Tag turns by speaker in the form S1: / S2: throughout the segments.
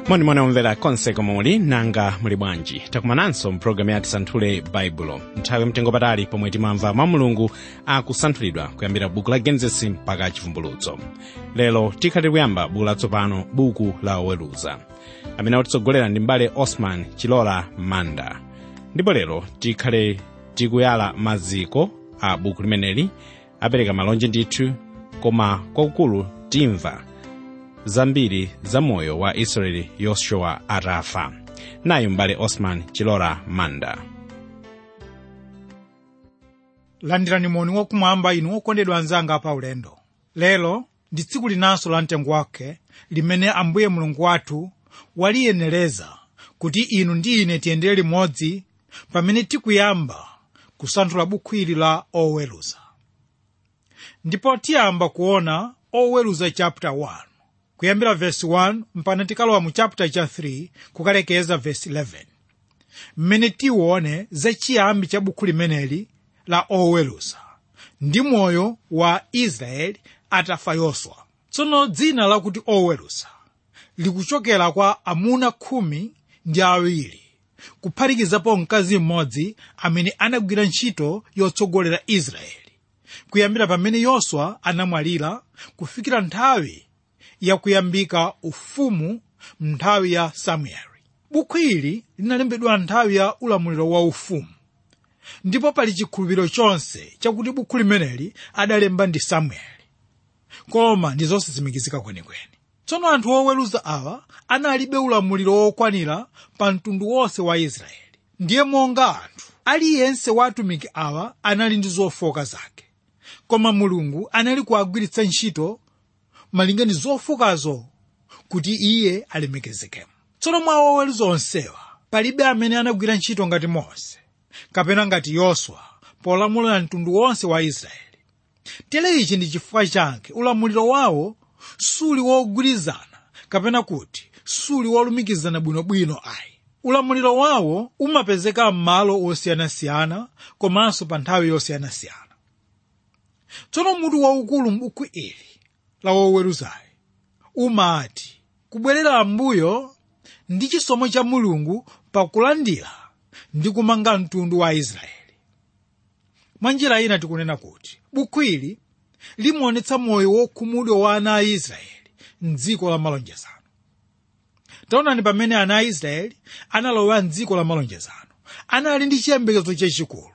S1: monimoni omvera konse komwe muli nanga muli bwanji takumananso mpulogalamu yati santhule baibulo nthawi mtengo patali pomwe timamva mwa mulungu akusanthulidwa kuyambira buku la genesisi mpaka chivumbulutso lero tikhati kuyamba buku latsopano buku la oweruza amene akutitsogolera ndi mbale osman chilola manda ndipo lero tikhale tikuyala maziko a buku limeneli apereka malonje ndithu koma kwakukulu timva zambiri za moyo wa israeli yoshuwa atafa nayo mbale osman chilola manda
S2: landirani moni wakumwamba inu okondedwa anzanga pa ulendo lero ndi tsiku linanso la mtengo wake limene ambuye mulungu wathu waliyenereza kuti inu ndi ine tiyendere limodzi pamene tikuyamba kusanthula buku ili la oweruza ndipo tiyamba kuona oweruza chapter 1 kuyambira verse 1 mpaka tikalowa mu chapter cha 3 kukalekeza verse 11 mmene tione zachiyambi cha buku limeneli la oweruza ndi moyo wa israeli atafa yoswa tsono dzina lakuti oweruza likuchokera kwa amuna khumi ndi awiri kuphatikizapo mkazi mmodzi amene anagwira ntchito yotsogolera israeli kuyambira pamene yoswa anamwalira kufikira nthawi yakuyambika ufumu nthawi ya samueli buku ili linalembedwa nthawi ya ulamuliro wa ufumu ndipo pali chikhulupiriro chonse chakuti buku limeneli adalemba ndi samueli koma ndi zosatsimikizika kwenikweni tsono anthu oweruza awa analibe ulamuliro wokwanira pa mtundu wonse wa israeli ndiye monga anthu aliyense wa atumiki awa anali ndi zofoka zake koma mulungu anali kuagwiritsa ntchito malinga ndi zofokazo kuti iye alemekezekemo tsono mwa oweruza onsewa palibe amene anagwira ntchito ngati mose kapena ngati yoswa polamulira mtundu wonse wa israeli tere ichi ndi chifukwa chake ulamuliro wawo suli wogwirizana kapena kuti suli wolumikizana bwinobwino ayi ulamuliro wawo umapezeka m'malo osiyanasiyana komanso pa nthawi yosiyanasiyana tsono mutu waukulu m'buku ili la woweruzayi umati kubwerera ambuyo ndi chisomo cha mulungu pakulandira ndi kumanga mtundu wa israeli mwa njira ina tikunena kuti buku ili limaonetsa moyo wokhumudwa wa ana a israeli mdziko la malonjezano taonani pamene ana a israeli analowa mdziko la malonjezano anali ndi chiyembekezo chachikulu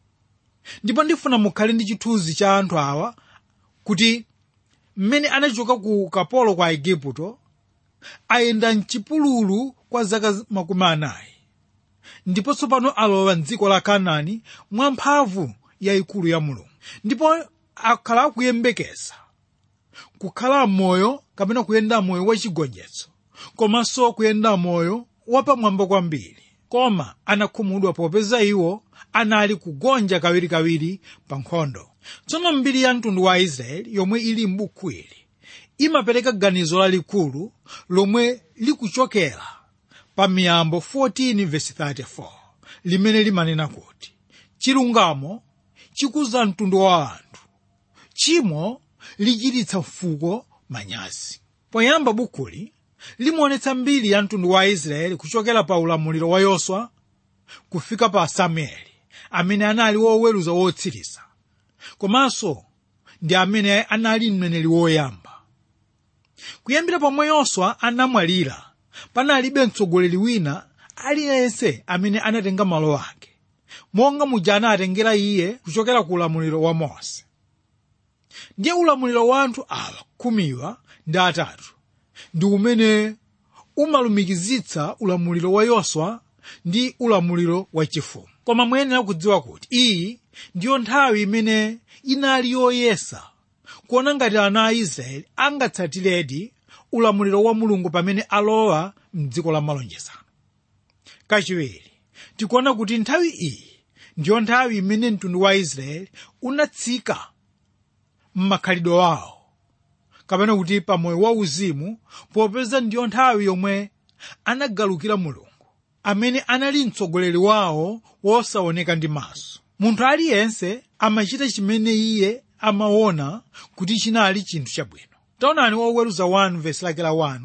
S2: ndipo ndifuna mukhale ndi chithunzi cha anthu awa kuti mmene anachoka ku ukapolo kwa igupto ayenda mchipululu kwa zaka makumi anayi ndipo tsopano alowa mdziko la kanaani mwamphamvu yayikulu ya mulungu ndipo akhala akuyembekeza kukhala moyo kapena kuyenda moyo wachigonjetso komanso kuyenda moyo wapamwamba kwambiri koma anakhumudwa popeza iwo anali kugonja kawirikawiri pa nkhondo tsono mbiri ya mtundu wa israeli yomwe ili m'buku ili imapereka ganizo lalikulu lomwe likuchokera pa miyambo 14:34 limene limanena kuti chilungamo chikuza mtundu wa anthu chimo lichititsa mfuko manyazi poyamba bukuli limaonetsa mbiri ya mtundu wa israeli kuchokera pa ulamuliro wa yoswa kufika pa samueli amene anali woweruza wotsiriza komanso ndi amene anali mneneri woyamba kuyambira pomwe yoswa anamwalira panalibe mtsogoleri wina aliyense amene anatenga malo ake monga muja anatengera iye kuchokera ku ulamuliro wa mose ndiye ulamuliro wa anthu awa khumiwa ndi atatu ndi umene umalumikizitsa ulamuliro wa yoswa ndi ulamuliro wachifumu koma muyenera kudziwa kuti iyi ndiyo nthawi imene inali yoyesa kuona ngati ana a israeli angatsatiredi ulamuliro wa mulungu pamene alowa mdziko la malonjezano kachiwiri tikuona kuti nthawi iyi ndiyo nthawi imene mtundu wa israeli unatsika m'makhalidwe wawo kapena kuti pa moyo wauzimu popeza ndiyo nthawi yomwe anagalukira mulungu amene anali mtsogoleri wawo wosaoneka ndi maso munthu aliyense amachita chimene iye amaona kuti chinali chinthu chabwino taonani woweruza 1 vesi lake la 1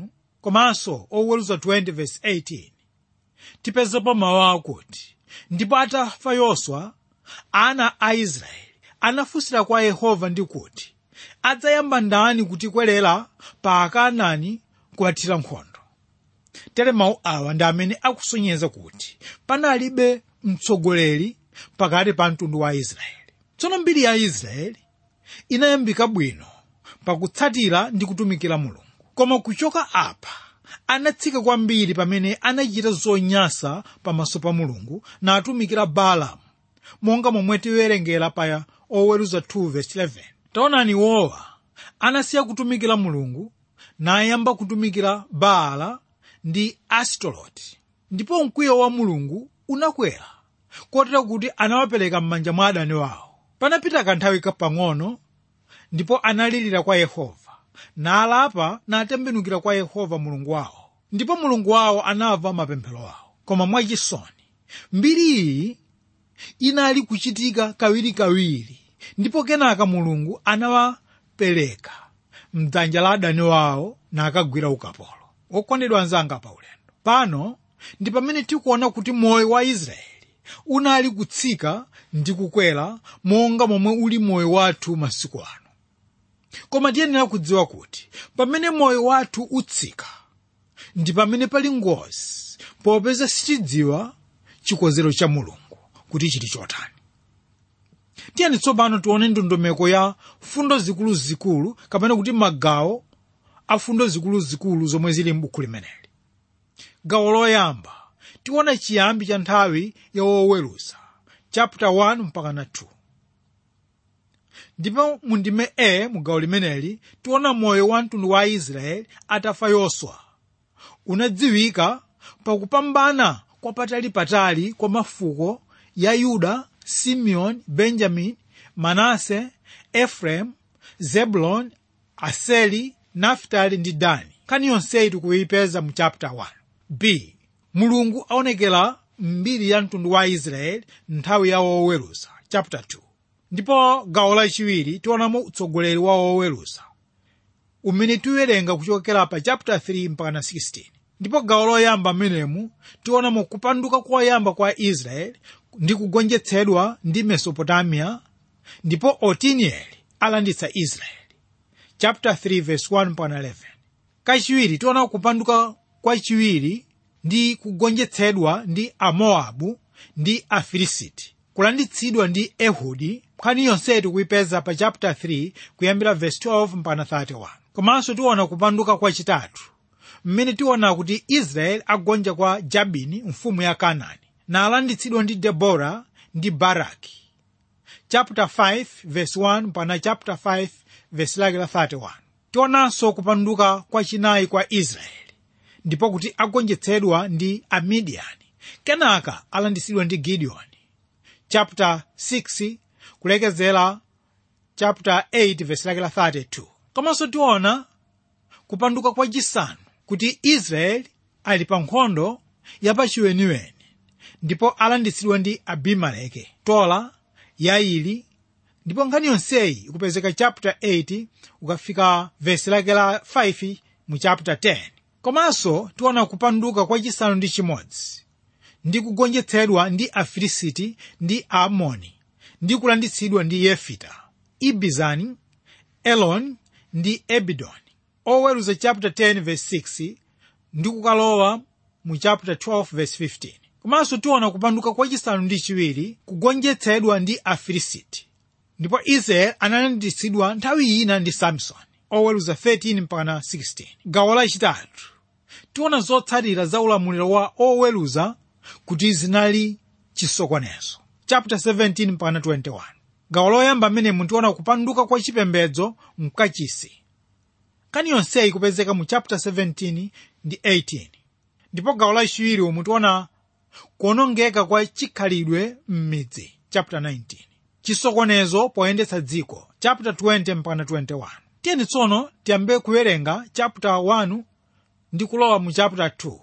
S2: komanso oweruza 20 verse 18 tipezepo mawu akuti ndipo atafa yoswa ana a israeli anafunsira kwa yehova ndi kuti adzayamba ndani kutikwerera pa akanaani kuwathira nkhondo tere mawu awa ndi amene akusonyeza kuti panalibe mtsogoleri pakati pa mtundu wa israeli tsono mbiri ya israeli inayambika bwino pakutsatira ndi kutumikira mulungu koma kuchoka apa anatsika kwambiri pamene anachita zonyansa pamaso pa mulungu natumikira baalamu monga momwe tiwerengera pa oweruza 2 verse 11 taonani iwowa anasiya kutumikira mulungu nayamba kutumikira baala ndi astoroti ndipo mkwiyo wa mulungu unakwera kotero kuti anawapereka m'manja mwa adani wawo panapita kanthawi kapang'ono ndipo analirira kwa yehova nalapa natembenukira kwa yehova mulungu wawo ndipo mulungu wawo anamva mapemphero awo koma mwachisoni mbiri iyi inali kuchitika kawirikawiri ndipo kenaka mulungu anawapereka mdzanja la adani wawo nakagwira ukapolo okondedwa anzanga pa ulendo pano ndi pamene tikuona kuti moyo wa israeli unali kutsika ndi kukwera monga momwe uli moyo wathu masiku ano koma tiyenera kudziwa kuti pamene moyo wathu utsika ndi pamene pali ngozi popeza sitidziwa chikonzero cha mulungu kuti chili chotani tiyeni tsopano tione ndondomeko ya fundo zikuluzikulu kapena kuti magawo a fundo zikuluzikulu zomwe zili m'buku limeneli gawo loyamba tiona chiyambi cha nthawi ya woweruza chapter 1 mpaka na 2 ndipo mundime e mugawo limeneli tiona moyo wa mtundu wa israeli atafa yoswa unadziwika pakupambana kwa patali-patali kwa mafuko ya yuda simeon benjamin manase efraimu zebuloni aseli naftali ndi dani nkhani yonseyi tikuyipeza mu chapter 1 b mulungu aonekera mbiri ya mtundu wa israeli nthawi ya woweruza chapter 2 ndipo gawo lachiwiri tionamo utsogoleri wa woweruza umene tiwerenga kuchokera pa chapter 3 mpaka na 16 ndipo gawo loyamba mmenemu tionamo kupanduka koyamba kwa israeli ndi kugonjetsedwa ndi mesopotamiya ndipo otinieli alanditsa israeli chapter 3 verse 1 mpaka 11 kachiwiri tiona kupanduka kwachiwiri ndi kugonjetsedwa ndi amoabu ndi afilisiti kulanditsidwa ndi ehudi nkhani yonseyi tikuyipeza pa chapter 3 kuyambira verse 12 mpaka 31 komanso tiona kupanduka kwachitatu mmene tiona kuti israeli agonja kwa jabini mfumu ya kanaani na alanditsidwa ndi debora ndi baraki chapter 5 verse 1 mpaka chapter 5 verse lake la 31 tionanso kupanduka kwachinayi kwa israeli ndipo kuti agonjetsedwa ndi amidiyani kenaka alanditsidwa ndi gideoni chapter 6 kulekezera chapter 8 verse lake la 32 komanso tiona kupanduka kwachisanu kuti israeli ali pa nkhondo yapachiweniweni ndipo alanditsidwa ndi abimeleke tola yaili ndipo nkhani yonseyi ikupezeka chapter 8 ukafika vesi lake la 5 mu chapter 10 komanso tiona kupanduka kwachisanu ndi chimodzi ndi kugonjetsedwa ndi afilisiti ndi aamoni ndi kulanditsidwa ndi yefita ibizani elon ndi ebidoni oweruza chapter 10 verse 6 ndi kukalowa mu chapter 12 verse 15 komanso tiona kupanduka kwachisanu ndi chiwiri kugonjetsedwa ndi afilisiti ndipo israeli analanditsidwa nthawi ina ndi samsoni oweruza 13 mpaka 16 gawo lachitatu tiona zotsatira za ulamuliro wa oweruza kuti zinali chisokonezo chapter 17 mpaka 21 gawo loyamba mmenemu tiona kupanduka kwa chipembedzo mkachisi nkhani yonseyi kupezeka mu chapter 17 ndi 18 ndipo gawo lachiwiri umu tiona kuonongeka kwa chikhalidwe m'midzi chapter 19 chisokonezo poyendetsa dziko chapter 20 mpaka 21 tiyeni tsono tiyambe kuwerenga chapter 1 ndi kulowa mu chapter 2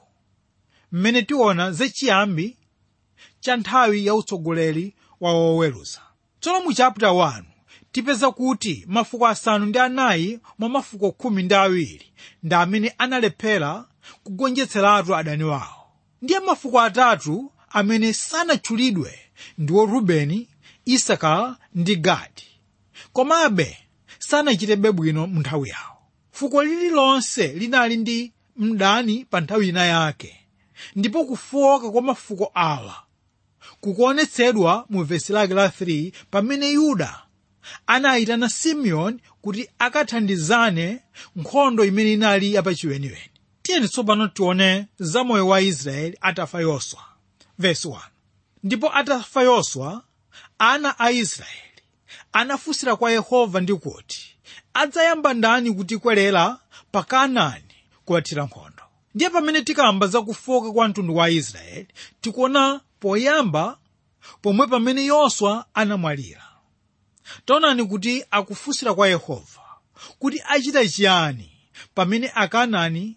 S2: mmene tiona zachiyambi cha nthawi ya utsogoleri wa woweruza tsono mu chapter 1 tipeza kuti mafuko asanu ndi anayi mwa mafuko khumi ndi awiri ndi amene analephera kugonjetseratu adani wawo ndiye mafuko atatu amene sanatchulidwe ndiwo rubeni isakara ndi gadi komabe sanachitebe bwino mu nthawi yawo fuko lililonse linali ndi mdani pa nthawi ina yake ndipo kufoka kwa mafuko awa kukuonetsedwa mu vesi lake la 3 pamene yuda anayitana simeoni kuti akathandizane nkhondo imene inali yapachiweniweni tiyeni tsopano tione za moyo wa israeli atafa yoswa vesi 1 ndipo atafa yoswa ana a israeli anafunsira kwa yehova ndi kuti adzayamba ndani kutikwerera pa kanaani kuwathira nkhondo ndiye pamene tikamba za kufoka kwa mtundu wa israeli tikuona poyamba pomwe pamene yoswa anamwalira taonani kuti akufunsira kwa yehova kuti achita chiyani pamene akanaani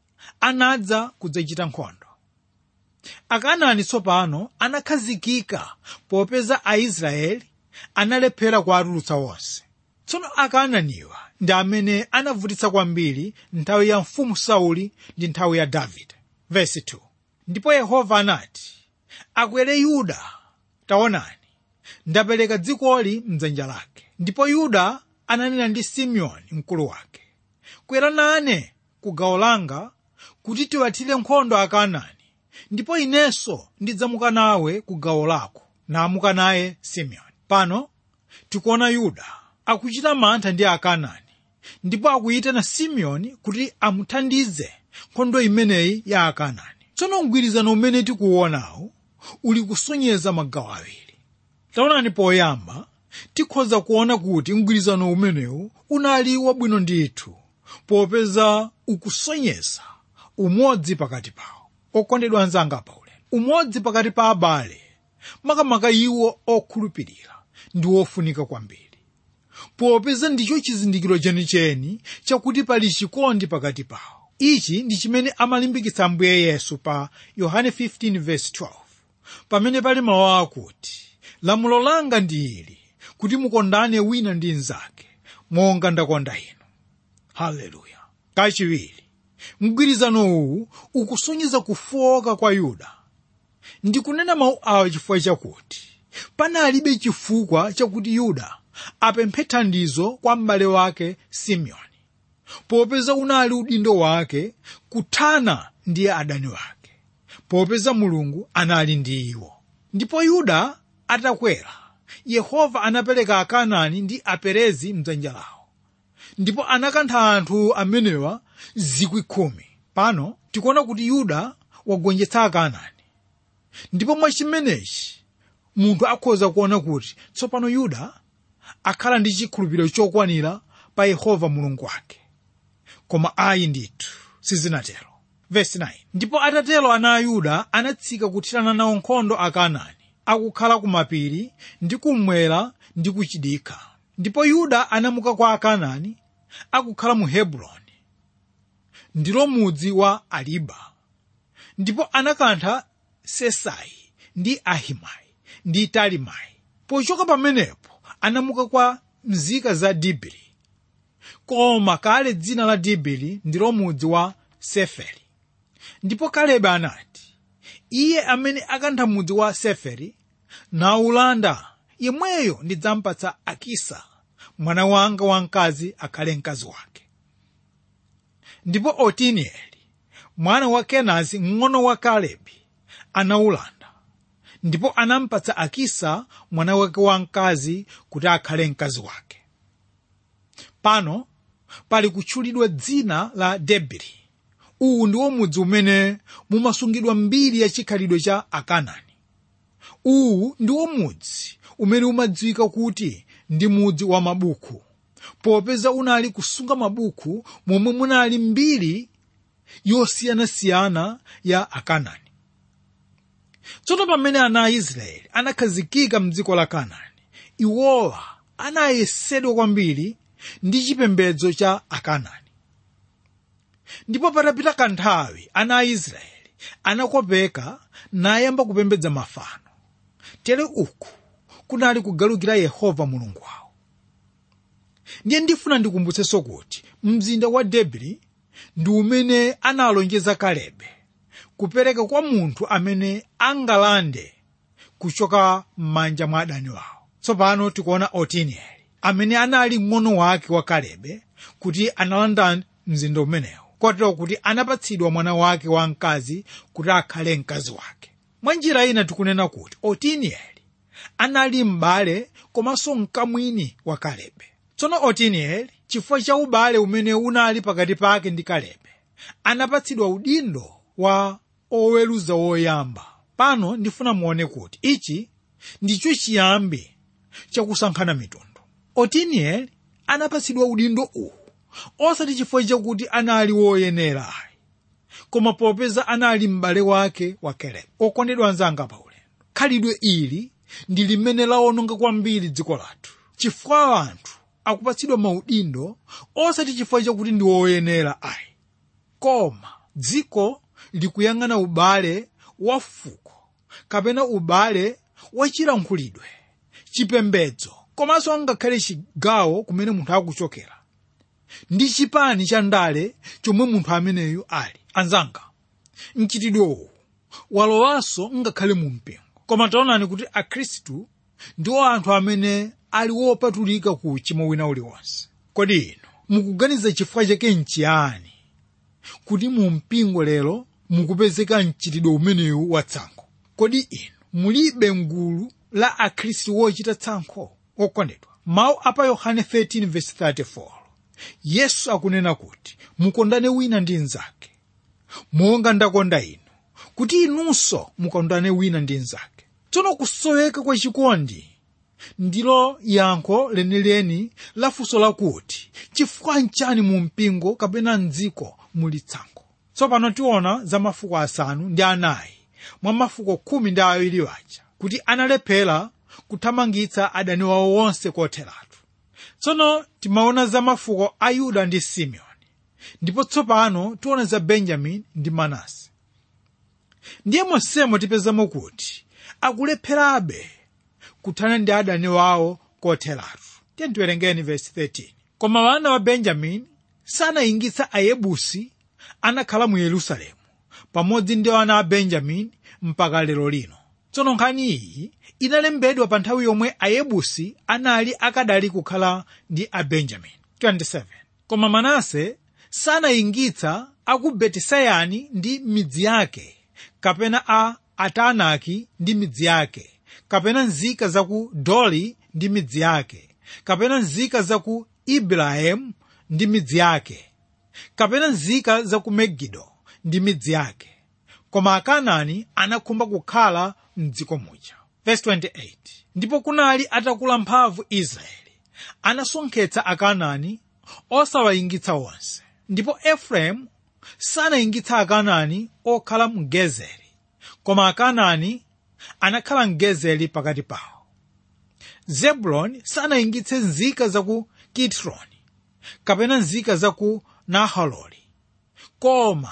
S2: anadza kudzachita nkhondo akanaani tsopano anakhazikika popeza aisraeli analephera kuwatulutsa wonse tsono akanaaniwa ndi amene anavutitsa kwambiri nthawi ya mfumu sauli ndi nthawi ya davide vesi 2 ndipo yehova anati akwere yuda taonani ndapereka dzikoli mdzanja lake ndipo yuda ananena ndi simeoni mkulu wake kwera nane ku gawo langa kuti tiwathire nkhondo akanaani ndipo inenso ndidzamuka nawe ku gawo lako naamuka naye simeoni pano tikuona yuda akuchita mantha ndi akanaani ndipo akuyitana simeoni kuti amuthandize nkhondo imeneyi ya akanaani tsono mgwirizano umene tikuuonawu uli kusonyeza magawo awiri taonani poyamba tikhoza kuona kuti mgwirizano umenewu unali wabwino ndithu popeza ukusonyeza umodzi pakati pawo okondedwa anzanga paulendo umodzi pakati pa abale makamaka iwo okhulupirira ndi wofunika kwambiri popeza ndicho chizindikiro chenicheni chakuti pali chikondi pakati pawo ichi ndi chimene amalimbikitsa ambuye yesu pa yohane 15:12 pamene pali mawu akuti lamulo langa ndi ili kuti mukondane wina ndi mnzake monga ndakonda inu haleluya kachiwiri mgwirizano uwu ukusonyeza kufoka kwa yuda ndikunena mawu awa chifukwa chakuti panalibe chifukwa chakuti yuda apemphe thandizo kwa m'bale wake simeoni popeza unali udindo wake kuthana ndi adani wake popeza mulungu anali ndi iwo ndipo yuda atakwera yehova anapereka akanaani ndi aperezi mdzanja lawo ndipo anakantha anthu amenewa zikwi khumi pano tikuona kuti yuda wagonjetsa akanaani ndipo mwachimenechi munthu akhoza kuona kuti tsopano yuda akhala ndi chikhulupiriro chokwanira pa yehova mulungu wake koma ayi ndithu sizinatero vesi 9 ndipo atatero ana a yuda anatsika kuthirana nawo nkhondo akanaani akukhala ku mapiri ndi kummwera ndi kuchidikha ndipo yuda anamuka kwa akanaani akukhala mu hebroni ndilo mudzi wa aliba ndipo anakantha sesai ndi ahimai ndi talimai pochoka pamenepo anamuka kwa mzika za dibiri koma kale dzina la dibiri ndilo mudzi wa seferi ndipo kalebe anati iye amene akantha mudzi wa seferi naulanda yemweyo ndidzampatsa akisa mwana wanga wamkazi akhale mkazi wake ndipo otinieli mwana wa kenazi mng'ono wa kalebi anaulanda ndipo anampatsa akisa mwana wake wamkazi kuti akhale mkazi wake pano pali kutchulidwa dzina la debiri uwu ndiwo mudzi umene mumasungidwa mbiri ya chikhalidwe cha akanani uwu ndiwo mudzi umene umadziwika kuti ndi mudzi wa mabuku popeza unali kusunga mabuku momwe munali mbiri yosiyanasiyana ya akanani tsono pamene ana a israeli anakhazikika mdziko la kanaani iwowa anayesedwa kwambiri ndi chipembedzo cha akanani ndipo patapita kanthawi ana a israeli anakopeka nayamba kupembedza mafano tere uku kunali kugalukira yehova mulungu wawo ndiye ndifuna ndikumbutsenso kuti mzinda wa debri ndi umene analonjeza kalebe kupereka kwa munthu amene angalande kuchoka m'manja mwa adani wawo tsopano tikuona otinieli amene anali mng'ono wake wa kalebe kuti analanda mzinda umenewo kotero kuti anapatsidwa mwana wake wamkazi kuti akhale mkazi wake mwa njira ina tikunena kuti otinieli anali m'bale komanso mkamwini wa kalebe tsono otinieli chifukwa cha ubale umene unali pakati pake ndi kalebe anapatsidwa udindo wa oweruza woyamba pano ndifuna muone kuti ichi ndicho chiyambi chakusankhana mitundu otinieli anapatsidwa udindo uwu osati chifukwa chakuti anali woyenera ayi koma popeza anali m'bale wake wa kalebe okondedwa anzanga pa ulendo khalidwe ili ndi limene lawononga kwambiri dziko lathu chifukwa anthu akupatsidwa maudindo osati chifukwa chakuti ndi woyenera ayi koma dziko likuyang'ana ubale wa fuko kapena ubale wachilankhulidwe chipembedzo komanso ngakhale chigawo kumene munthu akuchokera ndi chipani cha ndale chomwe munthu ameneyu ali anzanga mchitidwe uwu walowanso ngakhale mu mpingo koma taonani kuti akhristu ndiwo anthu amene ali wopatulika ku uchimo wina uliwonse kodi inu mukuganiza chifukwa chake nchiyani kuti mu mpingo lero mukupezeka mchitidwe umenewu wa tsankho kodi inu mulibe mgulu la akhristu wochita tsankho okondedwa mawu apa yohane 13:34 yesu akunena kuti mukondane wina ndi mnzake monga ndakonda inu kuti inunso mukondane wina ndi mnzake tsono kusoweka kwa chikondi ndilo yankho lenileni la funso lakuti chifukwa nchani mu mpingo kapena mdziko muli tsankho tsopano tiona za mafuko asanu ndi anayi mwa mafuko khumi ndi awiri aja kuti analephera kuthamangitsa adani wawo wonse kotheratu tsono timaona za mafuko a yuda ndi simeoni ndipo tsopano tiona za benjamini ndi manase ndiye monsemo tipezamo kuti akulepherabe kuthana ndi adani wawo kotheratu tiye tiwerengeni vesi 13 koma wana wa benjamini sanayingitsa ayebusi anakhala mu yerusalemu pamodzi ndi ana a benjamini mpaka lero lino tsono nkhani iyi inalembedwa pa nthawi yomwe ayebusi anali akadali kukhala ndi abenjamini 27 koma manase sanayingitsa a ku betisayani ndi midzi yake kapena a ataanaki ndi midzi yake kapena nzika za ku doli ndi midzi yake kapena nzika za ku ibrahimu ndi midzi yake kapena nzika za ku megido ndi midzi yake koma akanaani anakhumba kukhala mdziko muja Verse 28 ndipo kunali atakula mphamvu israeli anasonkhetsa akanaani osawayingitsa onse ndipo efereimu sanayingitsa akanaani okhala mu gezeri koma akanaani anakhala mgezeri pakati pawo zebuloni sanayingitse nzika za ku kitroni kapena nzika za ku nahaloli koma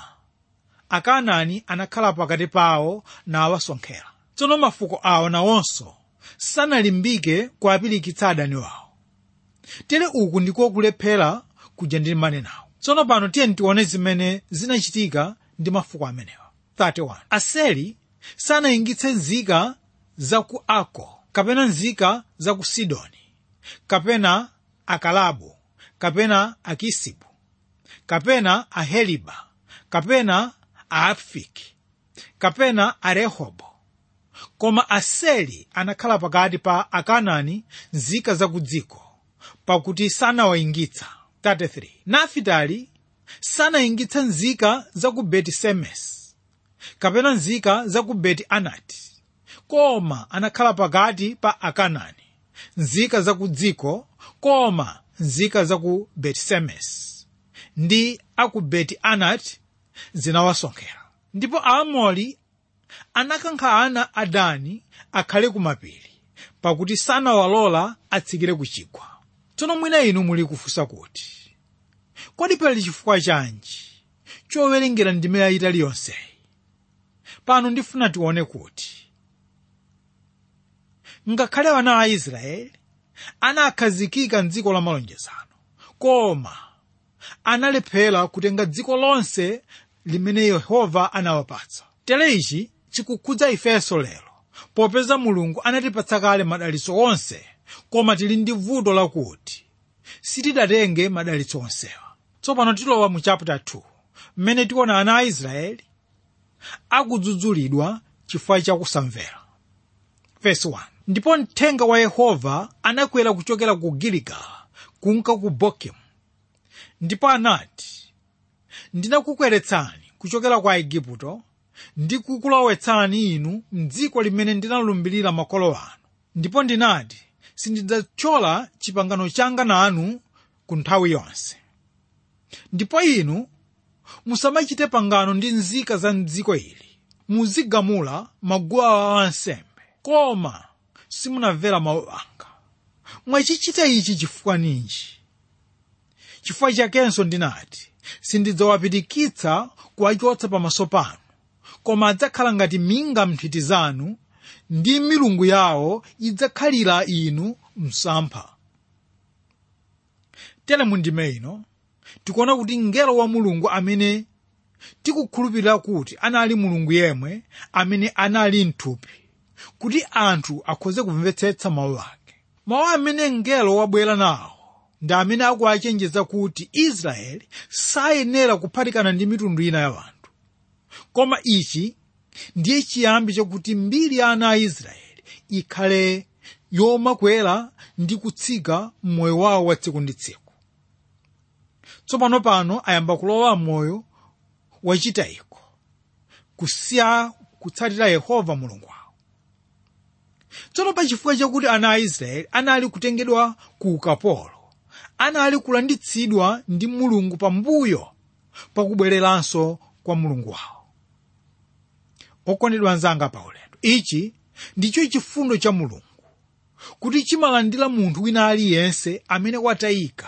S2: akanaani anakhala pakati pawo nawasonkhera tsono mafuko awo nawonso sanalimbike kuapirikitsa adani wawo tere uku ndiko kulephera kuja ndi manenawo tsono pano tiye tione zimene zinachitika ndi mafuko amenewa 31 aseri sanayingitse nzika za ku ako kapena nzika za ku sidoni kapena akalabu kapena akisibu kapena aheliba kapena aafiki kapena arehobo koma aseri anakhala pakati pa akanani nzika za ku dziko pakuti sanawayingitsa 33 nafitali sanayingitsa nzika za ku beti-semesi kapena nzika za ku beti-anati koma anakhala pakati pa akanani nzika za ku dziko koma nzika za ku beti-semesi ndi a ku beti-anati zinawasonkhera ndipo aamori anakankha ana a dani akhale kumapiri pakuti sanawalola atsikire ku chigwa tsono mwina inu muli kufunsa kuti kodi pali chifukwa chanji chowerengera ndime yayitali yonseyi pano ndifuna tione kuti ngakhale ana a israeli anakhazikika mdziko la malonjezano koma analephera kutenga dziko lonse limene yehova anawapatsa tere ichi chikukhudza ifenso lero popeza mulungu anatipatsa kale madalitso onse koma tili ndi vuto lakuti sitidatenge madalitso onsewa tsopano tilowa mu chapter 2 mmene tiona ana a israeli akudzudzulidwa chifukwa chakusamvera verse 1 ndipo mthenga wa yehova anakwera kuchokera ku giligala kunka ku bokimu ndipo anati ndinakukweretsani kuchokera kwa igupto ndi kukulowetsani inu mdziko limene ndinalumbirira makolo anu ndipo ndinati sindidzathyola chipangano changa nanu ku nthawi yonse ndipo inu musamachite pangano ndi nzika za mdziko ili muzigamula maguwa a ansembe koma simunamvera mawu anga mwachichita ichi chifukwa ninji chifukwa chakenso ndinati sindidzawapirikitsa kuwachotsa pamaso panu koma adzakhala ngati minga mnthiti zanu ndi milungu yawo idzakhalira inu msampha tere mundime ino tikuona kuti mngelo wa mulungu amene tikukhulupirira kuti anali mulungu yemwe amene anali mthupi kuti anthu akhoze kumvetsetsa mawu ake mawu amene mngelo wabwera nawo ndi amene akuwachenjeza kuti israeli sayenera kuphatikana ndi mitundu ina ya anthu koma ichi ndiye chiyambi chakuti mbiri ya ana a israeli ikhale yomakwera ndi kutsika mmoyo wawo wa tsiku ndi tsiku tsopano pano ayamba kulowa moyo wachitayiko kusiya kutsatira yehova mulungu wawo tsono pachifukwa chakuti ana a israeli anali kutengedwa ku ukapolo anali kulanditsidwa ndi mulungu pambuyo pakubwereranso kwa mulungu wawo okondedwa anzanga pa ulendo ichi ndicho chifundo cha mulungu kuti chimalandira munthu wina aliyense amene watayika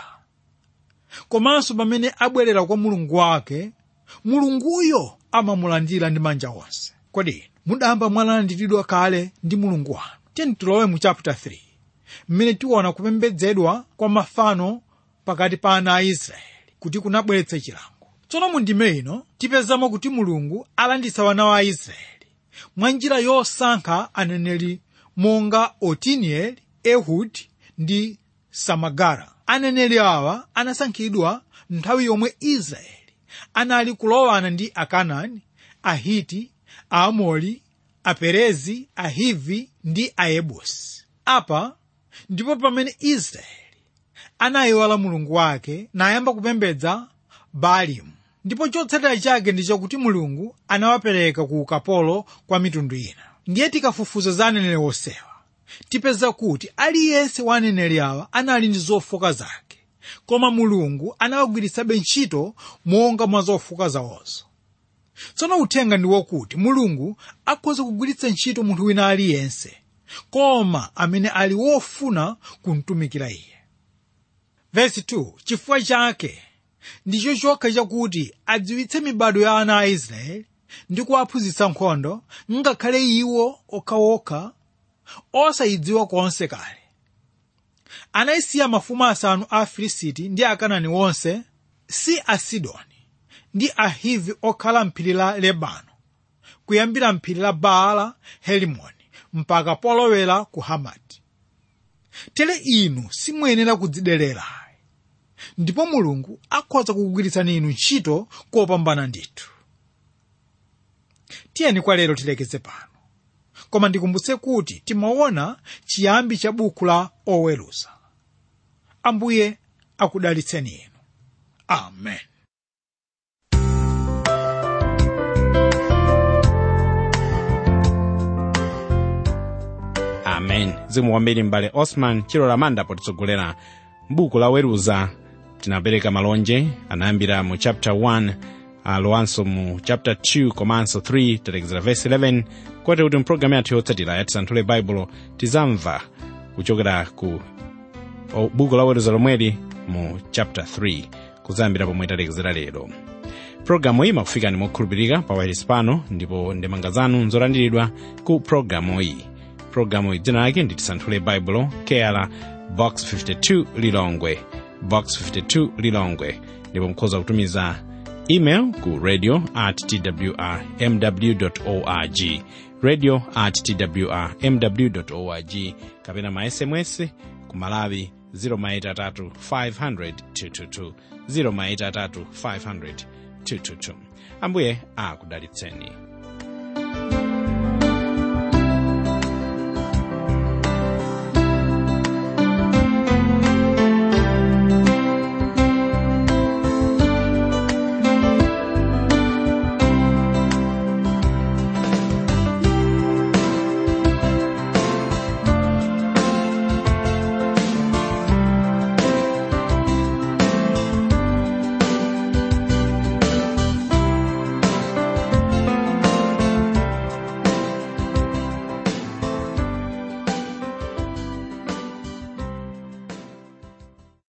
S2: komanso pamene abwerera kwa mulungu wake mulunguyo amamulandira ndi manja onse kodi inu mudamba mwalandiridwa kale ndi mulungu wanu tiyeni tilowe mu chapter 3 mmene tiona kupembedzedwa kwa mafano pakati pa ana a israeli kuti kunabweretsa chilango tsono mu ndime ino tipezamo kuti mulungu alanditsa wana wa israeli mwa njira yosankha aneneri monga otinieli ehudi ndi samagara aneneri awa anasankhidwa nthawi yomwe israeli anali kulowana ndi akanaani ahiti aamori aperezi ahivi ndi ayebusi apa ndipo pamene israeli anayiwala mulungu wake nayamba kupembedza baalimu ndipo chotsatira chake ndi chakuti mulungu anawapereka ku ukapolo kwa mitundu ina ndiye tikafufuza za aneneri onsewa tipeza kuti aliyense wa aneneri awa anali ndi zofoka zake koma mulungu anawagwiritsabe ntchito monga mwa zofoka zawozo tsono uthenga ndi wokuti mulungu akhoza kugwiritsa ntchito munthu wina aliyense koma amene ali wofuna kumtumikira iye vesi 2 chifukwa chake ndicho chokha chakuti adziwitse mibado ya ana a israeli ndi kuwaphunzitsa nkhondo ngakhale iwo okhaokha osayidziwa konse kale anayisiya mafumu asanu a afilisiti ndi akanani onse si asidoni ndi ahivi okhala mphiri la lebano kuyambira mphiri la baala herimoni mpaka polowera ku hamati tere inu simuyenera kudziderera ndipo mulungu akhoza kukugwiritsani inu ntchito kopambana ndithu tiyeni kwa lero tilekeze pano koma ndikumbutse kuti timaona chiyambi cha buku la oweruza ambuye akudalitseni inu amen
S1: amen zikomo kwambiri m'bale osman chilola manda potitsogolera m'buku la weruza tinapereka malonje anayambira mu chapter 1 alowanso mu chapter 2 komanso 3 talekezera verse 11 kote kuti mpulogalamu yathu yotsatira yatisanthule baibulo tizamva kuchokera ku o- buku la weruza lomweli mu chapter 3 kuzambira pomwe talekezera lero pulogalamu iyi imakufikani mokhulupirika pa wailesi pano ndipo ndemanga zanu nzolandiridwa ku pulogalamu iyi pulogalamu iyi dzina lake ndi tisanthule baibulo keyala box 52 lilongwe box 52 lilongwe ndipo mukhoza kutumiza email ku radio at twrmw org radio at twrmw org kapena ma sms ku malawi 0maitatu 500 222 0maitatu 500 222 ambuye akudalitseni